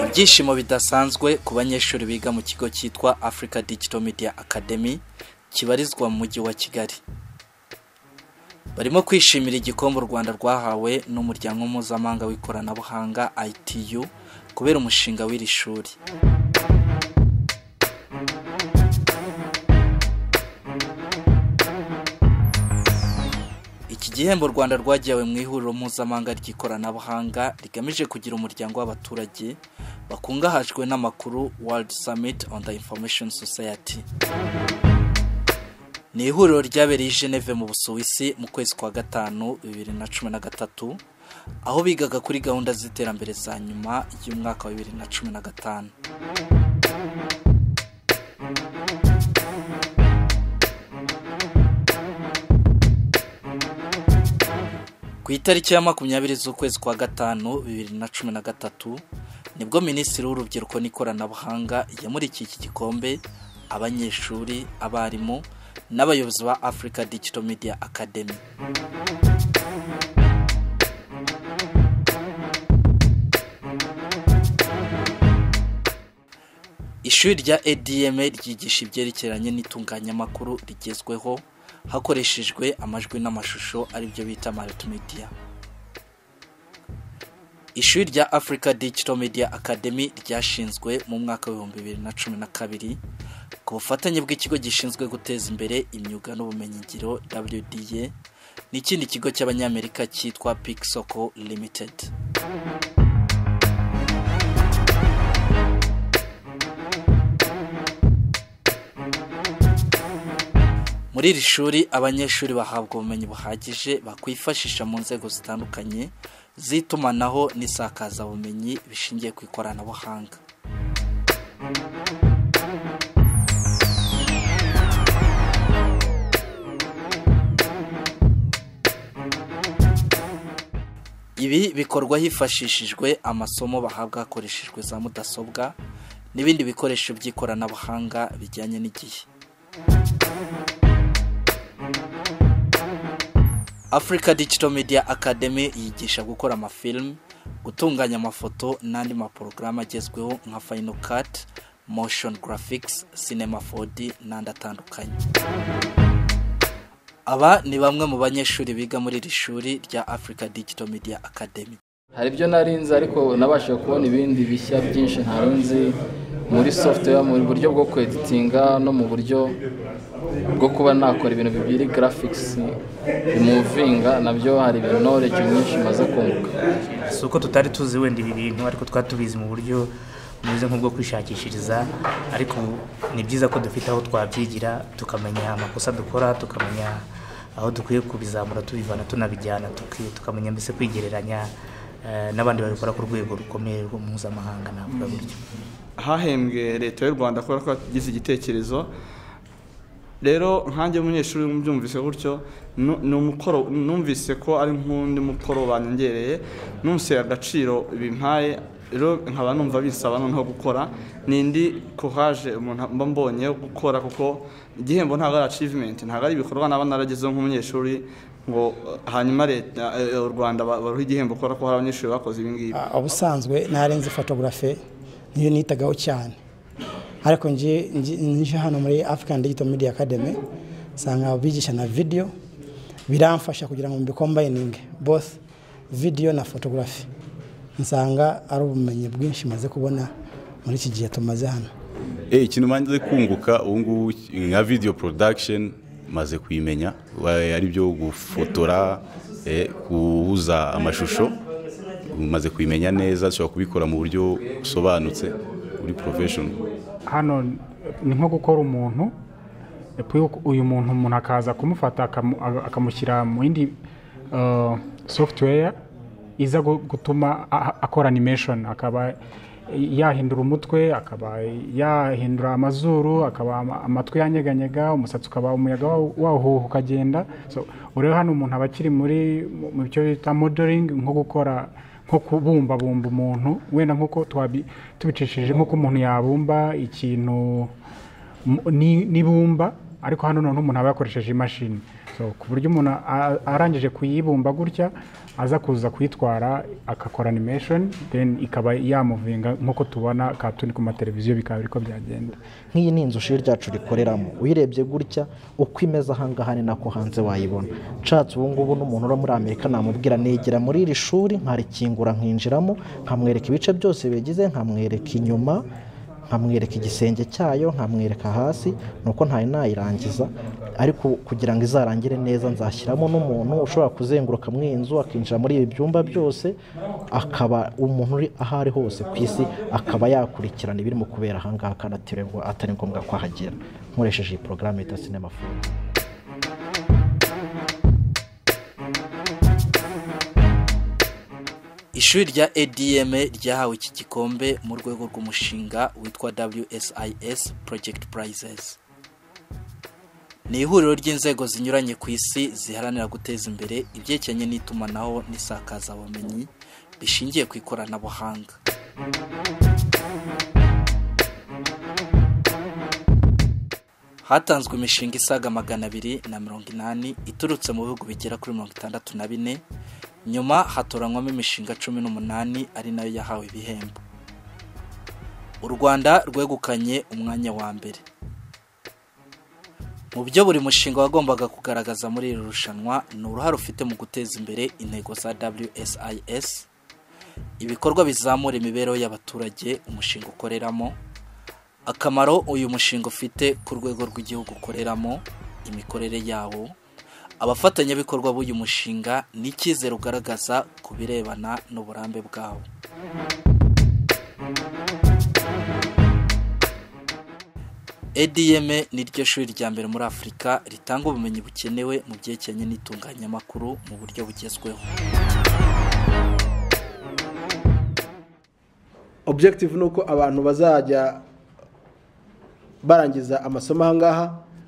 ibyishimo bidasanzwe ku banyeshuri biga mu kigo cyitwa Africa Digital Media Academy kibarizwa mu mujyi wa Kigali barimo kwishimira igikombe u Rwanda rwahawe n'umuryango mpuzamahanga w'ikoranabuhanga ITU kubera umushinga w'iri shuri Iki gihembo u Rwanda rwagiwe mu ihuriro mpuzamahanga ry'ikoranabuhanga rigamije kugira umuryango w'abaturage bakungahajwe n'amakuru World Summit on the Information Society ni ihuriro ryabereye i Geneve mu Busuwisi mu kwezi kwa gatanu bibiri na cumi na gatatu aho bigaga kuri gahunda z'iterambere za nyuma y'umwaka wa bibiri na cumi na gatanu Ku itariki ya makumyabiri z'ukwezi kwa gatanu bibiri na cumi na gatatu nibwo minisitiri w'urubyiruko n'ikoranabuhanga yamurikiye iki gikombe abanyeshuri abarimu n'abayobozi ba Africa Digital Media Academy ishuri rya ADM ryigisha ibyerekeranye n'itunganyamakuru rigezweho hakoreshejwe amajwi n'amashusho aribyo bita multimedia ishuri rya Africa Digital Media Academy ryashinzwe mu mwaka w'ibihumbi bibiri na cumi na kabiri ku bufatanye bw'ikigo gishinzwe guteza imbere imyuga n'ubumenyingiro WDA n'ikindi kigo cy'abanyamerika cyitwa Pixoco Limited Muri iri shuri abanyeshuri bahabwa ubumenyi buhagije bakwifashisha mu nzego zitandukanye z'itumanaho n'isakazabumenyi bishingiye ku ikoranabuhanga ibi bikorwa hifashishijwe amasomo bahabwa hakoreshejwe za mudasobwa n'ibindi bikoresho by'ikoranabuhanga bijyanye n'igihe Africa Digital Media Academy yigisha gukora amafilm, gutunganya amafoto n'andi maporogaramu agezweho nka Final Cut, Motion Graphics, Cinema 4D n'andi atandukanye. Aba ni bamwe mu banyeshuri biga muri iri shuri rya Africa Digital Media Academy. hari ibyo narinze ariko nabashije kubona ibindi bishya byinshi ntari nzi muri software mu buryo bwo kweditinga no mu buryo bwo kuba nakora ibintu bibiri graphics imuvinga nabyo hari ibintu knowledge nyinshi maze kunguka si uko tutari tuzi wenda ibi bintu ariko twari tubizi mu buryo bumeze nk'ubwo kwishakishiriza ariko ni byiza ko dufite aho twabyigira tukamenya amakosa dukora tukamenya aho dukwiye kubizamura tubivana tunabijyana tuki- tukamenya mbese kwigereranya eh, n'abandi babikora ku rwego rukomeye rwo mpuzamahanga navuga gutyo hahembwe leta y'u rwanda kubera ko yagize igitekerezo rero nkanjye umunyeshuri mbyumvise gutyo nu- ni umukoro numvise ko ari nk'undi mukoro banyongereye numvise agaciro bimpaye rero nkaba numva bisaba noneho gukora n'indi kohaje umuntu mba mbonye yo gukora kuko igihembo ntabwo ari achievement ntabwo ari ibikorwa naba naragezeho nk'umunyeshuri ngo eh, hanyuma leta eh, u rwanda ba- baruha igihembo kubera ko hari abanyeshuri bakoze ibi ngibi Ah, ubusanzwe ntarenze fotogarafe niyo nitagaho cyane ariko nje nje- nje hano muri african digital media academy nsanga bigisha na video biramfasha kugira ngo mbikombayininge both video na fotogarafi nsanga ari ubumenyi bwinshi maze kubona muri iki gihe tumaze hano Eh, ikintu maze kunguka ubu ngubu nka video production maze kuyimenya wa- ari byo gufotora eh, guhuza amashusho maze kuyimenya neza ushobora kubikora mu buryo busobanutse uri professional hano ni nko gukora umuntu epuwe uyu muntu umuntu akaza kumufata akamu- akamushyira mu yindi uh, software iza gu- gutuma a- a- akora animation akaba yahindura umutwe akaba yahindura amazuru akaba ama- amatwi yanyeganyega umusatsi ukaba umuyaga wawu- wawuhuha ukagenda so urebe hano umuntu aba akiri muri mu- mu byo bita modeling nko gukora nko kubumbabumba umuntu wenda nk'uko twabi- tubicishije nk'uko umuntu yabumba ikintu mu- ni- n'ibumba ariko hano noneho umuntu aba yakoresheje imashini So, ku buryo umuntu a- arangije kuyibumba gutya aza kuza kuyitwara agakora animation then ikaba yamuvinga nk'uko tubona katuni ku mateleviziyo bikaba ariko byagenda nk'iyi ni inzu ishuri ryacu rikoreramo uyirebye gutya uko imeze ahangaha ni nako hanze wayibona nshatse ubungubu n'umuntu uri muri amerika namubwira negera muri iri shuri nkarikingura nkinjiramo nkamwereka ibice byose bigize nkamwereka inyuma nkamwereka igisenge cyayo nkamwereka hasi nuko ntari nayirangiza ariko kugira ngo izarangire neza nzashyiramo n'umuntu ushobora kuzenguruka muri iyi nzu akinjira muri ibi byumba byose akaba umuntu uri aho ari hose ku isi akaba yakurikirana ibirimo kubera ahangaha kandi atiriwe ngo atari ngombwa ko ahagera nkoresheje iyi porogaramu yita sinema fone ishuri rya adm ryahawe iki gikombe mu rwego rw'umushinga witwa wsis project prizes ni ihuriro ry'inzego zinyuranye ku isi ziharanira guteza imbere ibyerekeranye n'itumanaho n'isakazabumenyi bishingiye ku ikoranabuhanga hatanzwe imishinga isaga magana abiri na mirongo inani iturutse mu bihugu bigera kuri mirongo itandatu na bine nyuma hatoranywamo imishinga cumi n'umunani ari nayo yahawe ibihembo u rwanda rwegukanye umwanya wa mbere mu byo buri mushinga wagombaga kugaragaza muri iri rushanwa ni uruhare ufite mu guteza imbere intego za wsis ibikorwa bizamura imibereho y'abaturage umushinga ukoreramo akamaro uyu mushinga ufite ku rwego rw'igihugu ukoreramo imikorere yawo abafatanyabikorwa b'uyu mushinga n'icyizere ugaragaza ku birebana n'uburambe bwawo edm ni ryo shuri rya mbere muri afurika ritanga ubumenyi bukenewe mu byerekeranye n'itunganyamakuru mu buryo bugezweho objective ni uko abantu bazajya barangiza amasomo ahangaha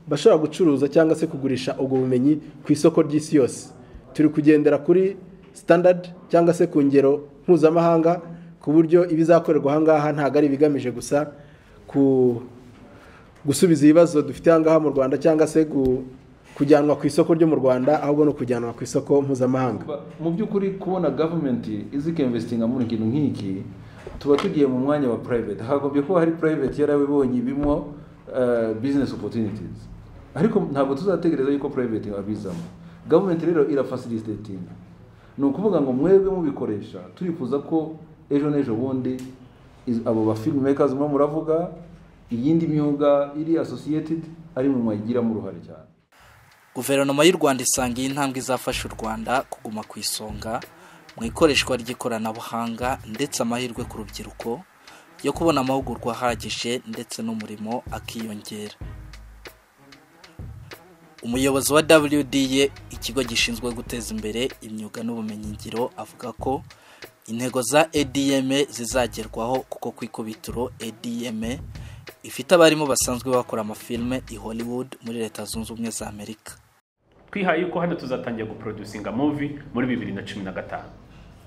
bashobora gucuruza cyangwa se kugurisha ubwo bumenyi ku isoko ry'isi yose turi kugendera kuri standard cyangwa se ku ngero mpuzamahanga ku buryo ibizakorerwa ahangaha ntabwo ari ibigamije gusa ku gusubiza ibibazo dufite ahangaha mu rwanda cyangwa se gu- kujyanwa ku isoko ryo mu rwanda ahubwo no kujyanwa ku isoko mpuzamahanga mu by'ukuri kubona gavumenti izi ikemvesitinga muri ikintu nk'iki tuba tugiye mu mwanya wa private hagombye kuba hari private yarabibonye ibimo eh, business opportunities ariko ntabwo tuzategereza yuko private babizamo gavumenti rero irafacilitatinga ni ukuvuga ngo mwebwe mubikoresha turifuza ko ejo n'ejo bundi iz- abo ba filmmakers murimo muravuga iyindi myuga iri associated ari mu mwayigiramo uruhare cyane guverinoma y'u rwanda isanga iyi ntambwe izafasha u rwanda kuguma ku isonga mu ikoreshwa ry'ikoranabuhanga ndetse amahirwe ku rubyiruko yo kubona amahugurwa ahagije ndetse n'umurimo akiyongera umuyobozi wa wda ikigo gishinzwe guteza imbere imyuga n'ubumenyingiro avuga ko intego za adm zizagerwaho kuko ku ikubitiro adm ifite abarimu basanzwe bakora amafilme i hollywood muri leta zunze ubumwe za amerika twihaye yuko hano tuzatangira guproducinga muvi muri bibiri na cumi na gatanu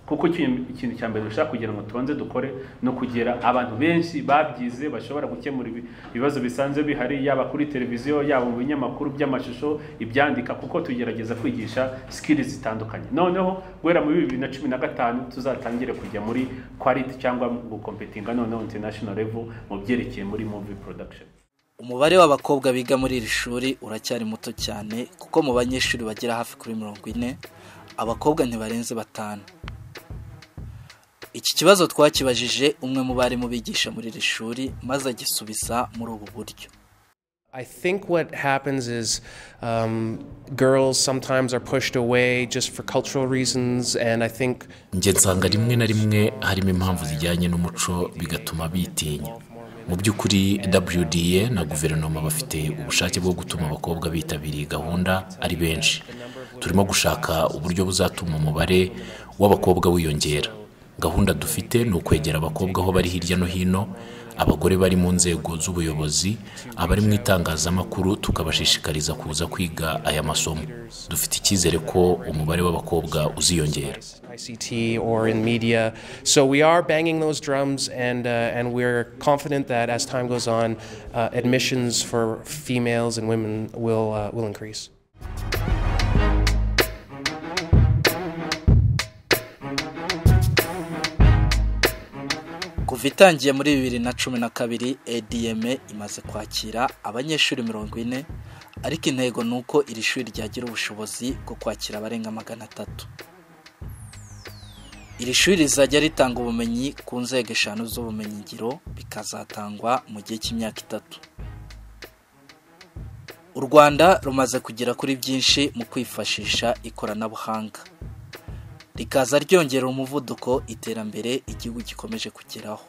kuko ikintu ikintu cya mbere dushaka kugira ngo tubanze dukore ni ukugera abantu benshi babyize bashobora gukemura ibi- ibibazo bisanzwe bihari yaba kuri televiziyo yaba mu binyamakuru by'amashusho ibyandika kuko tugerageza kwigisha sikili zitandukanye noneho guhera muri bibiri na cumi na gatanu tuzatangire kujya muri quality cyangwa gukompetinga noneho international level mu byerekeye muri movie production umubare w'abakobwa biga muri iri shuri uracyari muto cyane kuko mu banyeshuri bagera hafi kuri mirongo ine abakobwa ntibarenze batanu iki kibazo twakibajije umwe mu barimu bigisha muri iri shuri maze agisubiza muri ubu buryo I think what happens is um, girls sometimes are pushed away just for cultural reasons, and I think njye nsanga rimwe na rimwe harimo impamvu zijyanye n'umuco bigatuma bitinya mu by'ukuri wda na guverinoma bafite ubushake bwo gutuma abakobwa bitabira iyi gahunda ari benshi turimo gushaka uburyo buzatuma umubare w'abakobwa wiyongera gahunda dufite ni ukwegera abakobwa aho bari hirya no hino abagore bari mu nzego z'ubuyobozi abari mu itangazamakuru tukabashishikariza kuza kwiga aya masomo dufite icyizere ko umubare w'abakobka uziyongera ICT or in media. So we are banging those drums, and uh, and we're confident that as time goes on, uh, admissions for females and women will uh, will increase. kuva itangiye muri bibiri na cumi na kabiri ediyeme imaze kwakira abanyeshuri mirongo ine ariko intego ni uko iri shuri ryagira ubushobozi bwo kwakira abarenga magana atatu iri shuri rizajya ritanga ubumenyi ku nzego eshanu z'ubumenyingiro bikazatangwa mu gihe cy'imyaka itatu u rwanda rumaze kugera kuri byinshi mu kwifashisha ikoranabuhanga rikaza ryongera umuvuduko iterambere igihugu gikomeje kugeraho